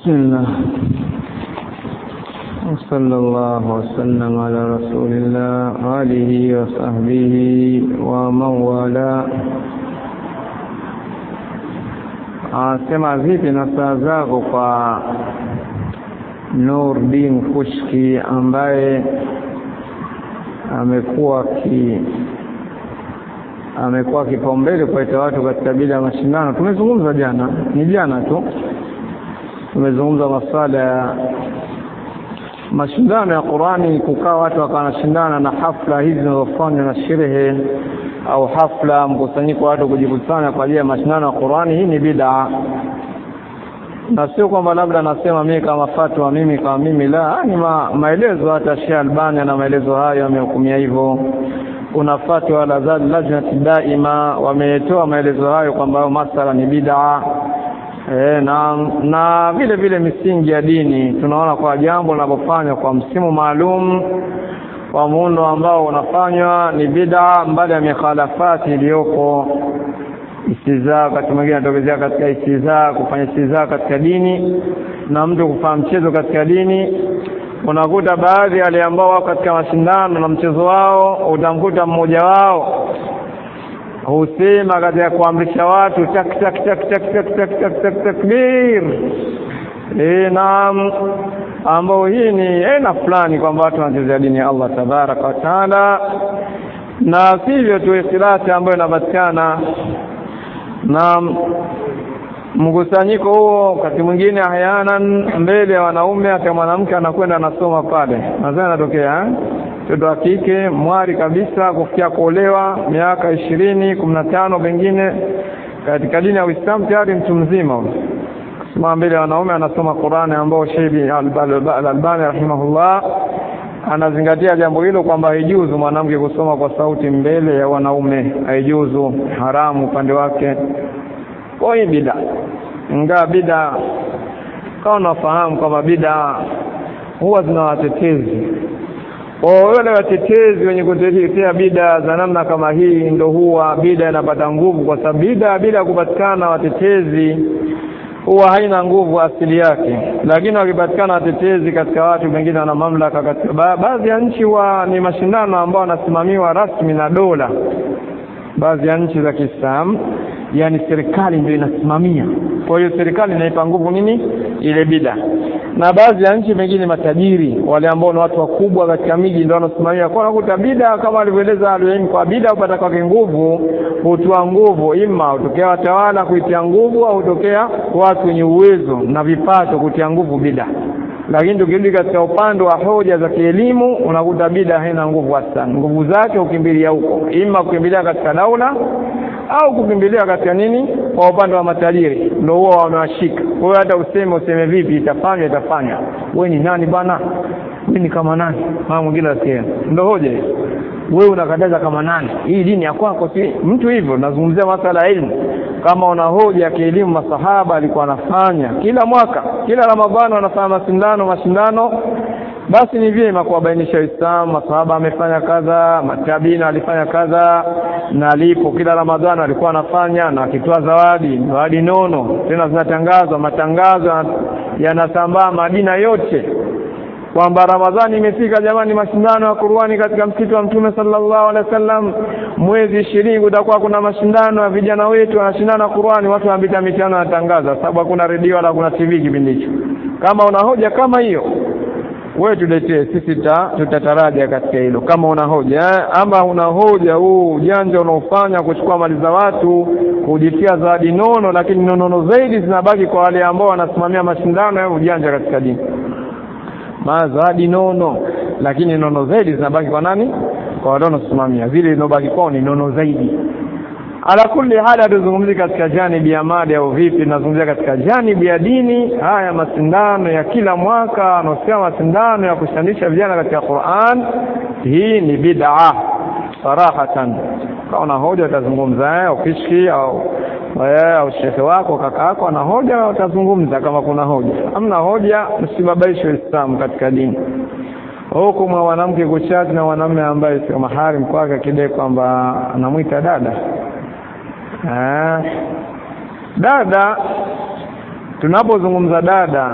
بسم الله وصلى الله وسلم على رسول الله آله وصحبه ومن والاه anasema vipi na saa zako kwa Nurdin Kushki ambaye amekuwa ki amekuwa kipaumbele kuwaita watu katika bila ya mashindano. Tumezungumza jana, ni jana tu tumezungumza masuala ya mashindano ya Qurani, kukaa watu wakanashindana na hafla hizi zinazofanywa na sherehe au hafla mkusanyiko wa watu kujikusanya kwa ajili ya mashindano ya Qurani. Hii ni bid'a, na sio kwamba labda nasema mimi kama fatwa, mimi kama mimi, la, ni ma, maelezo. Hata Sheikh Albani na maelezo hayo amehukumia hivyo. Kuna fatwa la lajnati daima wametoa maelezo hayo kwamba masala ni bid'a. E, na na vile vile misingi ya dini tunaona kwa jambo linapofanywa kwa msimu maalum kwa muundo ambao unafanywa ni bid'a, mbali ya mikhalafati iliyopo istizaa, wakati mwingine anatokezea katika istizaa, kufanya istizaa katika dini na mtu kufanya mchezo katika dini. Unakuta baadhi wale ambao wako katika mashindano na mchezo wao, utamkuta mmoja wao husema katika kuamrisha watu tak tak tak tak tak tak tak tak takbir. E, naam, ambao hii ni aina fulani kwamba watu wanachezea dini ya Allah tabaraka wa taala, na sivyo tu ikhtilati ambayo inapatikana na mkusanyiko huo. Wakati mwingine ahyanan mbele ya wanaume, hata mwanamke anakwenda anasoma pale, nadhani anatokea mtoto wa kike mwari kabisa kufikia kuolewa miaka ishirini kumi na tano pengine katika dini ya Uislamu tayari mtu mzima kusimama mbele ya wanaume anasoma Qur'ani, ambao Sheikh Al-Albani rahimahullah anazingatia jambo hilo kwamba haijuzu mwanamke kusoma kwa sauti mbele ya wanaume, haijuzu, haramu upande wake. Kwa hiyo bida, ingawa bida kama unafahamu kwamba bida huwa zina watetezi wale watetezi wenye kutetea bida za namna kama hii, ndo huwa bida inapata nguvu, kwa sababu bida bila kupatikana watetezi huwa haina nguvu asili yake. Lakini wakipatikana watetezi katika watu wengine wana mamlaka katika ba baadhi ya nchi, huwa ni mashindano ambao wanasimamiwa rasmi na dola. Baadhi ya nchi za Kiislamu, yani serikali ndio inasimamia. Kwa hiyo serikali inaipa nguvu nini ile bida na baadhi ya nchi pengine matajiri wale ambao ni watu wakubwa katika miji ndio wanasimamia. Kwa nakuta bida kama alivyoeleza aliyoim, kwa bida upata kwake nguvu, hutoa nguvu, ima hutokea watawala kuitia nguvu, au hutokea watu wenye uwezo na vipato kutia nguvu bida. Lakini tukirudi katika upande wa hoja za kielimu, unakuta bida haina nguvu hasa. Nguvu zake hukimbilia huko, ima kukimbilia katika daula au kukimbilia katika nini, kwa upande wa matajiri, ndio huwa wamewashika. Kwa hiyo hata useme useme vipi, itafanywa itafanywa. Wewe ni nani bwana? Mimi ni kama nani? Mama mwingine asikia, ndio hoja hiyo. Wewe unakataza kama nani? Hii dini ya kwako si mtu hivyo. Nazungumzia masala ya elimu. Kama una hoja ya kielimu, masahaba alikuwa anafanya kila mwaka, kila Ramadhani wanafanya mashindano mashindano basi ni vyema kuwabainisha Uislamu, masahaba amefanya kadha, matabina alifanya kadha, na alipo kila Ramadhani alikuwa anafanya na akitoa zawadi, zawadi nono, tena zinatangazwa, matangazo yanasambaa Madina yote kwamba Ramadhani imefika jamani, mashindano ya Qur'ani katika msikiti wa Mtume sallallahu alaihi wasallam, mwezi ishirini kutakuwa kuna mashindano ya vijana wetu wanashindana Qur'ani, watu wanapita mitano wanatangaza, sababu hakuna redio wala hakuna TV kipindi hicho. Kama una hoja kama hiyo wewe tuletee sisi, tutataraja katika hilo kama una hoja. Ama una hoja huu ujanja unaofanya kuchukua mali za watu kujitia zawadi nono, lakini nonono zaidi zinabaki kwa wale ambao wanasimamia mashindano ya ujanja katika dini. Ma zawadi nono, lakini nono zaidi zinabaki kwa nani? Kwa wale wanasimamia, zile zinobaki kwao ni nono zaidi. Ala kulli hali, hatuzungumzi katika janibi ya mada au vipi, tunazungumzia katika janibi ya dini. Haya mashindano ya kila mwaka anaosema mashindano ya kushanisha vijana katika Qur'an, hii ni bid'a sarahatan. Kama una hoja utazungumza, eh, ukishki au au shekhe wako kaka yako ana hoja, utazungumza kama kuna hoja. Hamna hoja, msibabaishe Uislamu katika dini. Huku mwa mwanamke kuchati na mwanamume ambaye sio mahari kwake, akidai kwamba anamwita dada Ah, dada tunapozungumza dada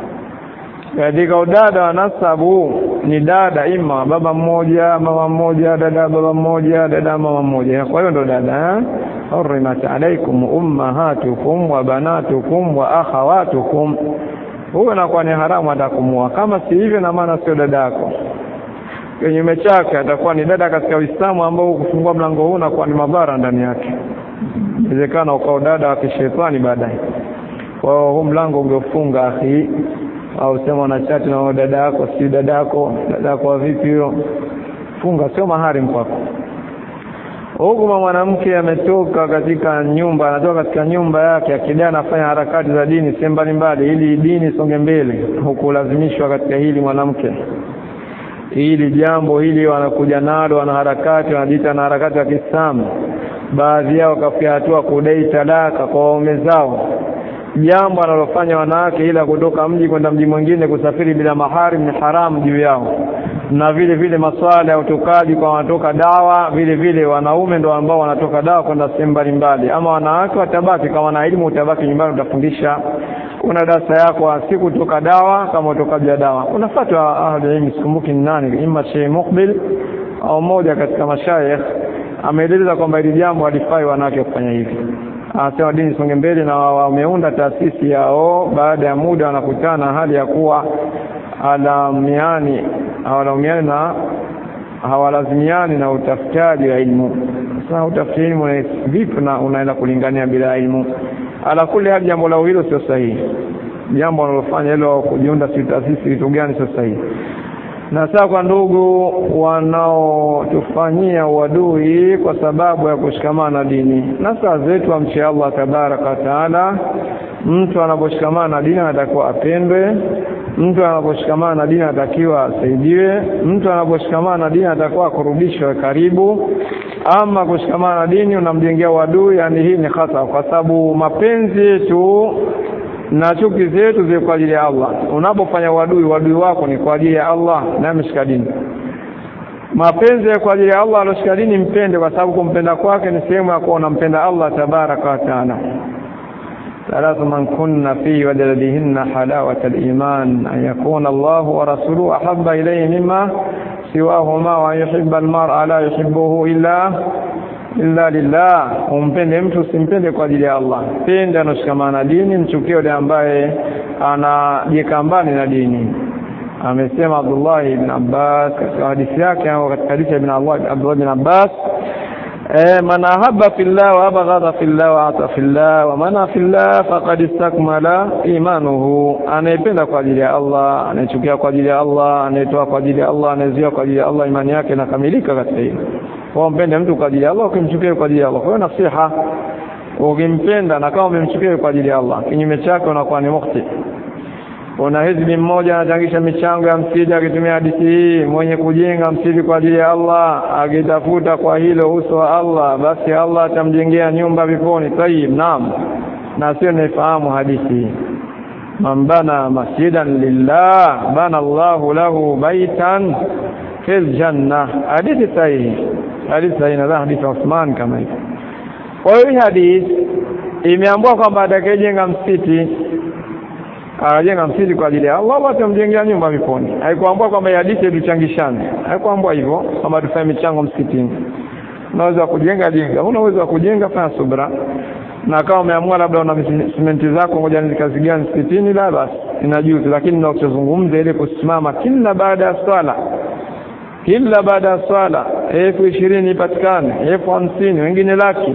katika udada wa nasabu ni dada ima baba mmoja mama mmoja dada baba mmoja dada mama mmoja kwa hiyo ndo dada hurimat alaikum ummahatukum wa banatukum wa akhawatukum huyo anakuwa ni haramu atakumua kama si hivyo na maana sio dada yako kinyume chake atakuwa ni dada katika Uislamu ambao kufungua mlango huu unakuwa ni madhara ndani yake inawezekana ukao dada wa kishetani baadaye kwa hiyo huu mlango ungefunga akhi au sema na chati na dada yako si dada yako dada yako vipi hiyo funga sio mahari kwako huku mwanamke ametoka katika nyumba anatoka katika nyumba yake akidai anafanya harakati za dini sehemu mbalimbali ili dini songe mbele huku lazimishwa katika hili mwanamke hili jambo hili wanakuja nalo wanaharakati wanajiita na harakati ya Kiislamu baadhi yao kafikia hatua kudai talaka kwa waume zao jambo analofanya wanawake ila kutoka mji kwenda mji mwingine kusafiri bila maharim ni haramu juu yao na vile vile masuala ya utokaji kwa wanatoka dawa vile vile wanaume ndo ambao wanatoka dawa kwenda sehemu mbalimbali ama wanawake watabaki kama na elimu utabaki nyumbani utafundisha una darasa yako si kutoka dawa kama utokaji wa dawa unafuata ahli ilmu sikumbuki ni nani imma Sheikh Mukbil au moja katika mashayikh ameeleza kwamba hili jambo halifai wanawake kufanya hivi anasema dini songe mbele na wameunda taasisi yao baada ya muda wanakutana hali ya kuwa alamiani hawalaumiani na hawalazimiani na utafutaji wa ilmu sasa utafutaji ilmu vipi na unaenda kulingania bila ilmu ala kuli hali jambo lao hilo sio sahihi jambo wanalofanya hilo kujiunda si taasisi kitu gani sio sahihi na sasa kwa ndugu wanaotufanyia uadui kwa sababu ya kushikamana na dini na saa zetu amche Allah tabaraka taala mtu anaposhikamana na dini anatakiwa apendwe mtu anaposhikamana na dini anatakiwa asaidiwe mtu anaposhikamana na dini anatakiwa kurudishwe karibu ama kushikamana na dini unamjengea uadui yani hii ni hata kwa sababu mapenzi yetu na chuki zetu zile kwa ajili ya Allah unapofanya uadui uadui wako ni kwa ajili ya Allah na mshika dini mapenzi kwa ajili ya Allah aloshika dini mpende kwa sababu kumpenda kwake ni sehemu ya kuwa unampenda Allah tabaraka wa taala ثلاث من كن فيه وجد بهن حلاوة الإيمان أن يكون الله ورسوله أحب إليه مما سواهما وأن يحب المرء لا يحبه إلا illa lillah umpende mtu usimpende kwa ajili ya Allah pende anashikamana na dini mchukie yule ambaye anajikambani na dini amesema Abdullah ibn Abbas katika hadithi yake au katika hadithi ya ibn Allah Abdullah ibn Abbas eh man ahabba fillah wa abghadha fillah wa ata fillah wa man fillah faqad istakmala imanuhu anayependa kwa ajili ya Allah anayechukia kwa ajili ya Allah anayetoa kwa ajili ya Allah anayezuia kwa ajili ya Allah imani yake inakamilika katika hilo kwa mpende mtu kwa ajili ya Allah ukimchukia kwa ajili ya Allah kwa hiyo nasiha ukimpenda na kama umemchukia kwa ajili ya Allah kinyume chake unakuwa ni mukti una hizbi mmoja anachangisha michango ya msidi akitumia hadithi hii mwenye kujenga msidi kwa ajili ya Allah akitafuta kwa hilo uso wa Allah basi Allah atamjengea nyumba viponi tayib naam na sio naifahamu hadithi man bana masjidan lillah bana Allahu lahu baitan fil janna hadithi sahihi hadithi sahihi na hadithi ya Uthman kama hivi kwa hiyo hii hadithi imeambiwa kwamba atakayejenga msikiti akajenga msikiti kwa ajili ya Allah Allah atamjengea nyumba viponi haikuambiwa kwamba hadithi tuchangishane haikuambiwa hivyo kwamba tufanye michango msikitini unaweza kujenga jenga una uwezo wa kujenga fanya subra na kama umeamua labda una simenti zako ngoja nikazi gani msikitini la basi inajuzu lakini ninachozungumza ile kusimama kila baada ya swala kila baada ya swala elfu ishirini ipatikane elfu hamsini wengine laki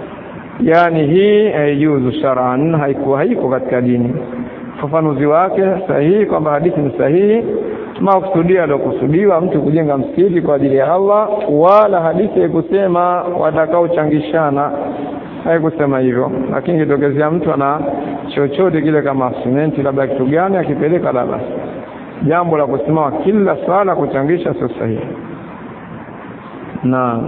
yani hii haijuzu shar'an haikuwa haiko katika dini ufafanuzi wake sahihi kwamba hadithi ni sahihi makusudia aliokusudiwa mtu kujenga msikiti kwa ajili ya Allah wala hadithi haikusema watakaochangishana haikusema hivyo lakini kitokezea mtu ana chochote kile kama simenti labda kitu gani akipeleka la basi jambo la kusimama kila swala kuchangisha sio sahihi na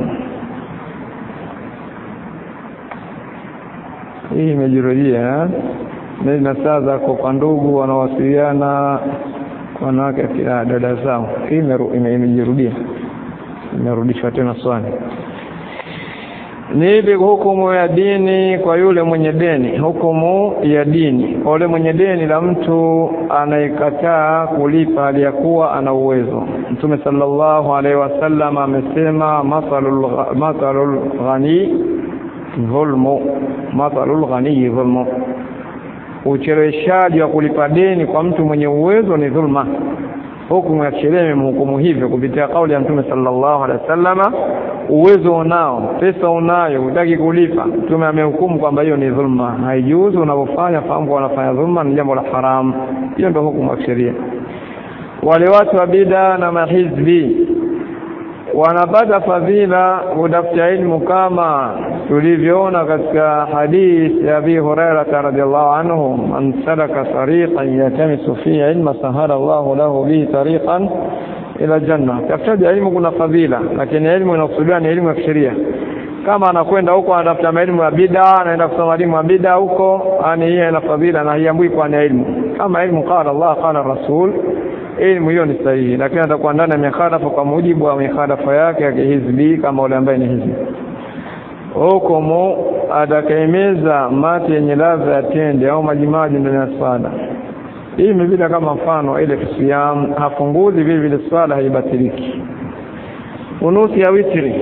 hii imejirudia na saa zako kwa ndugu wanawasiliana wanawake kila dada zao hii imejirudia imerudishwa tena swali ni ipi hukumu ya dini kwa yule mwenye deni hukumu ya dini kwa yule mwenye deni la mtu anayekataa kulipa aliyakuwa ana uwezo mtume sallallahu alaihi wasallam amesema mathalul mathalul ghani dhulmu mathalul ghani dhulmu ucheleweshaji wa kulipa deni kwa mtu mwenye uwezo ni dhulma hukumu ya sheria imemhukumu hivyo kupitia kauli ya mtume sallallahu alaihi wasallama uwezo unao pesa unayo hutaki kulipa mtume amehukumu kwamba hiyo ni dhulma haijuzu unavyofanya fahamu kwa wanafanya dhulma ni jambo la haramu hiyo ndio hukumu ya sheria wale watu wa bida na mahizbi wanapata fadhila kutafuta ilmu kama tulivyoona katika hadith ya Abi Hurairah radhiallahu anhu man salaka tariqan yatamisu fihi ilma sahara Allah lahu bihi tariqan ila janna tafutaji elimu kuna fadhila lakini elimu inakusudiwa ni elimu ya kisheria kama anakwenda huko anatafuta elimu ya bid'a anaenda kusoma elimu ya bid'a huko yani hiyo ina fadhila na hiambui kwa ni elimu kama elimu qala Allah qala Rasul elimu hiyo ni sahihi lakini atakuwa ndani ya mikhalafa kwa mujibu wa mikhalafa yake ya kihizbi kama ule ambaye ni hizbi hukumu atakaimeza mate yenye ladha ya tende au majimaji ndani ya swala hii imepita kama mfano ile siyam hafunguzi vile vile swala haibatiliki kunuti ya witri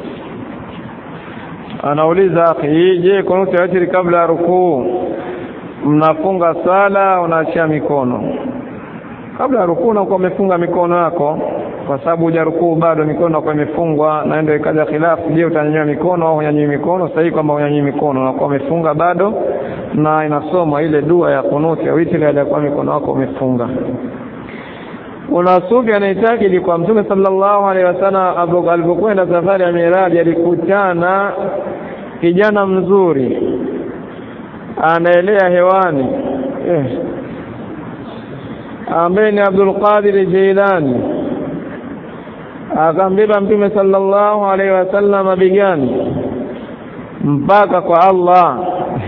anauliza akhi je kunuti ya witri kabla ya rukuu mnafunga sala unaachia mikono kabla ya rukuu unakuwa umefunga mikono yako kwa sababu hujarukuu bado mikono inakuwa imefungwa na ndio ikaja khilafu je utanyanyua mikono au unyanyui mikono sahihi kwamba unyanyui mikono unakuwa umefunga bado na inasoma ile dua ya kunuti ya witri aliyokuwa mikono yako umefunga kuna sufi anaitakidi kwa mtume sallallahu alaihi wasallam alipokwenda safari ya miraji alikutana kijana mzuri anaelea hewani eh ambaye ni Abdul Qadir Jailani akambeba mtume sallallahu alaihi wasallam bigani mpaka kwa Allah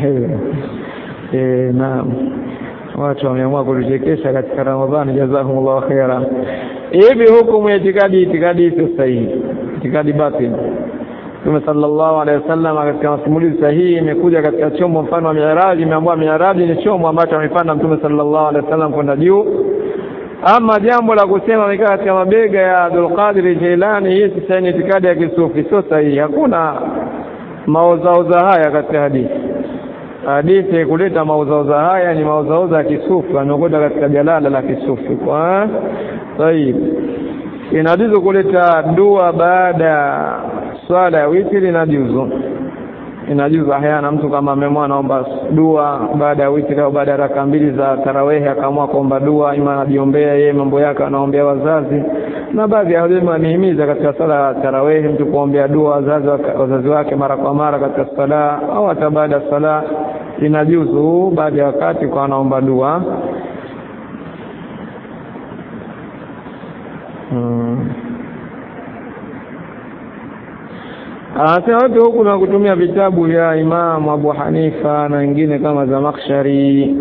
eh naam watu wameamua kutuchekesha katika Ramadhani jazakumullahu khaira hivi hukumu ya itikadi itikadi sio sahihi itikadi batil Mtume sallallahu alaihi wasallam katika masimulizi sahihi imekuja katika chombo mfano wa Mi'raj imeambiwa Mi'raj ni chombo ambacho amepanda Mtume sallallahu alaihi wasallam kwenda juu ama jambo la kusema amekaa katika mabega ya Abdul Qadir Jilani hii si ni itikadi ya kisufi sio sahihi hakuna mauzauza haya katika hadithi hadithi kuleta mauzauza haya ni mauzauza ya kisufi amekuja katika jalala la kisufi kwa sahihi inajuzu kuleta dua baada ya swala ya witri inajuzu inajuzu ahyana mtu kama amemwa naomba dua baada ya witri au baada ya raka mbili za tarawehi akaamua kuomba dua ima anajiombea yeye mambo yake anaombea wazazi na baadhi ya walimu wanihimiza katika sala ya tarawehi mtu kuombea dua wazazi wazazi wake mara kwa mara katika sala au hata baada ya sala inajuzu baada ya wakati kwa anaomba dua hmm. Anasema watu huku na kutumia vitabu vya Imam Abu Hanifa na wengine kama Zamakhshari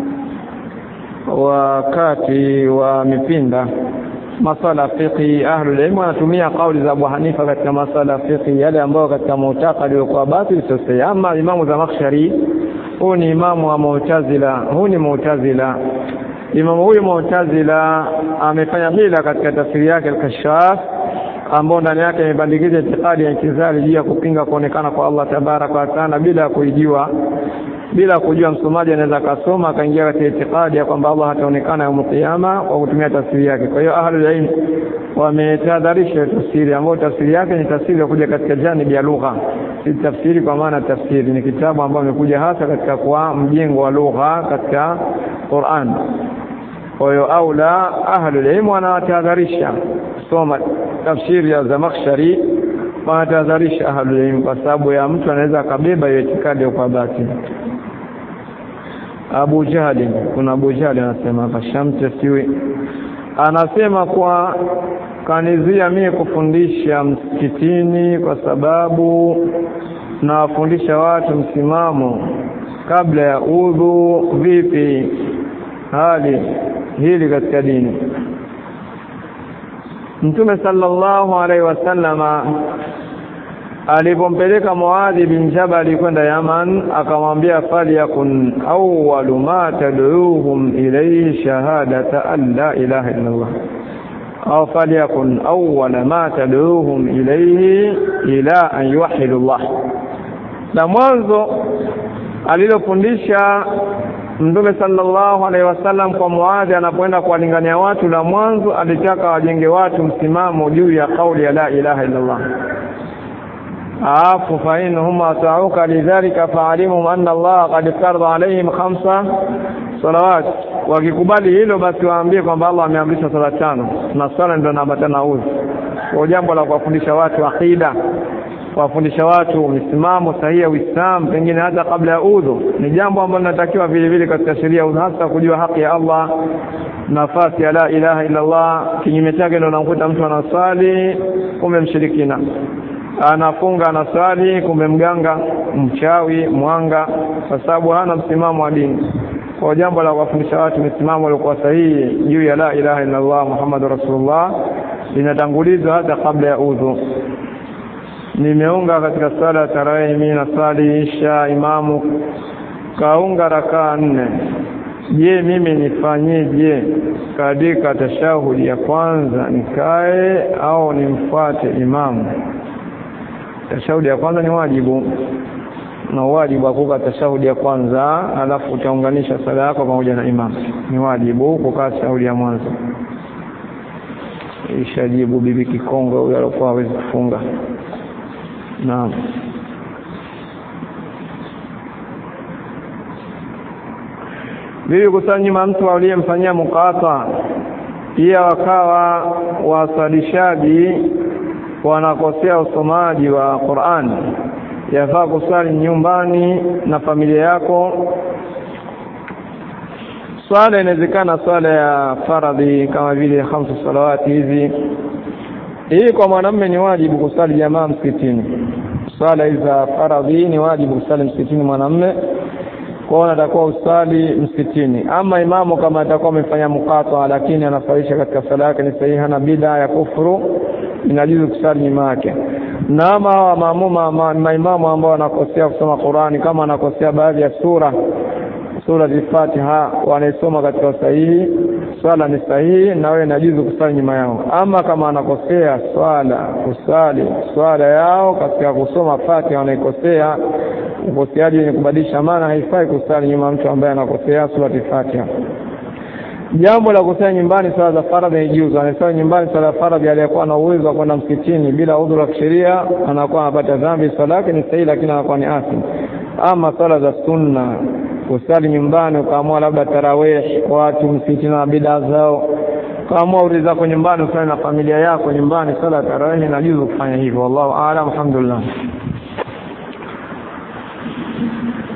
wakati wa mipinda masala fiqhi ahlul ilm wanatumia kauli za Abu Hanifa katika masala fiqhi yale ambayo katika mutakadi kwa batil sio ama Imam Zamakhshari huu ni imamu wa Mu'tazila huu ni Mu'tazila imamu huyu Mu'tazila amefanya hila katika tafsiri yake al-Kashaf ambao ndani yake imebandikiza itikadi ya intizali juu ya kupinga kuonekana kwa Allah tabaraka wa taala bila kuijua bila kujua msomaji anaweza akasoma akaingia katika itikadi ya kwamba Allah hataonekana yaumul kiyama kwa kutumia tafsiri yake kwa hiyo ahlul ilm wametahadharisha tafsiri ambayo tafsiri yake ni tafsiri ya kuja katika janibi ya lugha si tafsiri kwa maana tafsiri ni kitabu ambacho imekuja hasa katika kwa mjengo wa lugha katika Qur'an kwa hiyo aula ahlul ilm wanatahadharisha soma tafsiri ya Zamakhshari wanatahadharisha ahlul ilm kwa sababu ya mtu anaweza akabeba hiyo itikadi kwa bati Abu Jahali kuna Abu Jahali anasema kashamte siwi anasema kwa kanizia mie kufundisha msikitini kwa sababu nawafundisha watu msimamo kabla ya udhu vipi hali hili katika dini Mtume sallallahu alaihi wasallama alipompeleka Muadhi bin Jabal kwenda Yaman akamwambia falyakun awwalu ma tad'uuhum ilayhi shahadata an la ilaha illa Allah au falyakun awwala ma tad'uuhum ilayhi ila an yuwahhidu Allah na mwanzo alilofundisha Mtume sallallahu alaihi wasallam kwa Muadhi anapoenda kuwalingania watu la mwanzo alitaka wajenge watu msimamo juu ya kauli ya la ilaha illa Allah afu fa inhum ata'uka lidhalika fa'alimu anna Allah qad farada alaihim khamsa salawat wakikubali hilo basi waambie kwamba Allah ameamrisha sala tano na sala ndio naambatana udhu kwa jambo la kuwafundisha watu akida kuwafundisha watu misimamo sahihi ya Uislamu pengine hata kabla ya udhu ni jambo ambalo linatakiwa vile vile katika sheria hasa kujua haki ya Allah nafasi ya la ilaha illa Allah kinyume chake ndio unakuta mtu anaswali kumbe mshirikina anafunga anaswali kumbe mganga mchawi mwanga kwa sababu hana msimamo wa dini kwa jambo la kuwafundisha watu misimamo iliyokuwa sahihi juu ya la ilaha illa Allah Muhammad Rasulullah linatangulizwa hata kabla ya udhu nimeunga katika sala ya tarawih mimi na sali isha imamu kaunga rakaa nne je mimi nifanyeje katika tashahudi ya kwanza nikae au nimfuate imamu tashahudi ya kwanza ni wajibu na wajibu wa kukaa tashahudi ya kwanza alafu utaunganisha sala yako pamoja na imamu ni wajibu kukaa tashahudi ya mwanzo ishajibu bibi kikongwe huyo alikuwa hawezi kufunga naam bibi kusanyima mtu aliyemfanyia mukata pia wakawa wasalishaji wanakosea usomaji wa Qur'an yafaa kusali nyumbani na familia yako swala inawezekana swala ya faradhi kama vile hamsu salawati hizi hii kwa mwanamume ni wajibu kusali jamaa msikitini swala hizi za faradhi ni wajibu kusali msikitini mwanamume kwao natakuwa usali msikitini ama imamu kama atakuwa amefanya mukata lakini anafalisha katika sala yake ni sahihi hana bid'a ya kufuru inajuzu kusali nyuma yake na ama hawa maamuma ma, maimamu ambao wanakosea kusoma Qur'ani kama wanakosea baadhi ya sura sura al-Fatiha wanaisoma katika sahihi swala ni sahihi na wewe inajuzu kusali nyuma yao ama kama anakosea swala kusali swala yao katika kusoma Fatiha wanaikosea ukoseaji wenye kubadilisha maana haifai kusali nyuma mtu ambaye anakosea sura al-Fatiha jambo la kusali nyumbani swala za faradhi haijuzu anasali nyumbani swala ya faradhi aliyekuwa na uwezo wa kwenda msikitini bila udhuru wa kisheria anakuwa anapata dhambi swala yake ni sahihi lakini anakuwa ni asim ama swala za sunna kusali nyumbani ukaamua labda tarawih watu msikitini na bidaa zao ukaamua uri zako nyumbani usali na familia yako nyumbani swala ya tarawih inajuzu kufanya hivyo wallahu aalam alhamdulillah